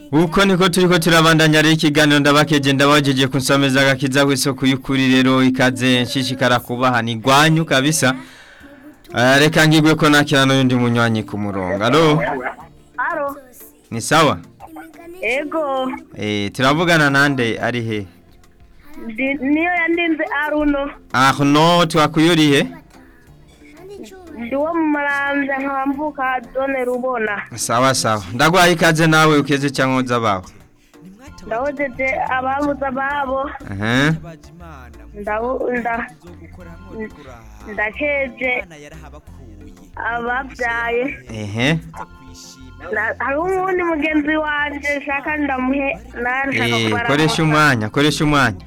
uko niko turiko turabandanya rero ikiganiro ndabakeje ndabajeje kunsomeza agakiza kw'isoko y'ukuri rero ikaze nshishikara kubaha ni gwanyu kabisa Eh, reka ngigwe ko nakira n'undi munywanyi ku murongo alo Aro, ni sawa ego, eh turavugana nande ari he ndi- niyo yandinze Aruno, ah no twakuyurihe ndi wo mu Maramvya nkaba mvuka zone Rubona. sawa sawa ndagwaye ikaze nawe ukeze cyangwa uza bawe Ndahojeje ababuze ababo, eh ndabu- nda- ndakeje ababyaye. ehe Na- Hariho umuwundi mugenzi wanje shaka ndamuhe narashaka eh kubara. koresha umwanya koresha umwanya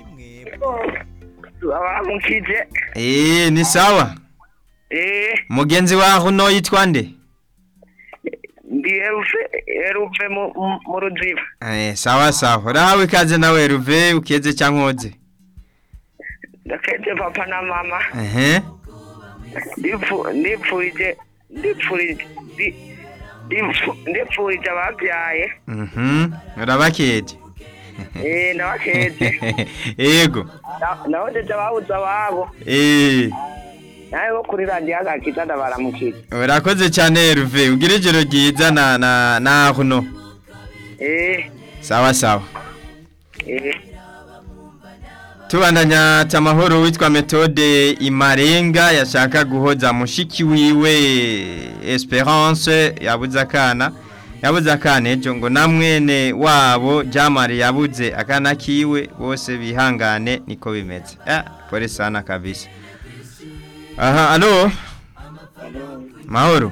abamukije eh ni sawa eh mugenzi waho no yitwa nde ndi eruve eruve mu- mu- mu ruziba eh sawa sawa rawe ikaze nawe ruve ukeze cyangwa uze ndakeje papa na mama ehe ndipfu- ndipfurije ndipfurije ndi- ndipfu- ndipfurije ababyaye mhm urabakeje eh ndabakeje yego Na- nahojeje ababuze ababo eh nawe bo kuri radiyo agakiza ndabaramukije urakoze cyane ruve ugira ijoro ryiza na na naho no eh sawa sawa eh tubandanya tamahoro witwa metode imarenga yashaka guhoza mushiki wiwe esperance yabuze akana yabuze akana ejo ngo na mwene wabo jamari yabuze akana kiwe bose bihangane niko bimeze ah pole sana kabisa aha alo mahoro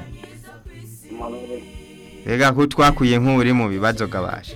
Rega ko twakuye nk'uri mu bibazo gabasha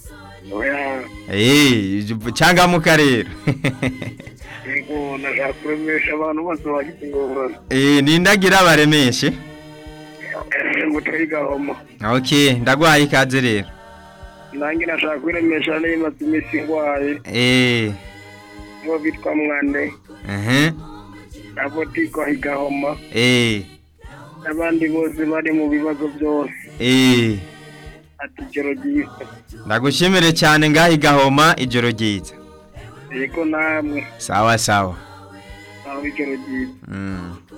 Eh, changamuka rero. yego nashaka kuremesha abantu bose bagize ingorane Eh, nindagira baremeshe. nguteye gahoma Okay, ndagwaye ikaze rero. nanjye nashaka kuremesha n'imaze iminsi ngwaye Eh, bo bitwa mwande eh, abo tiko higahoma eh, n'abandi bose bari mu bibazo byose eh. ati ijoro ryiza Ndagushimire cyane ngahi gahoma ijoro ryiza. yego namwe Sawa sawa. aho ijoro ryiza Mm.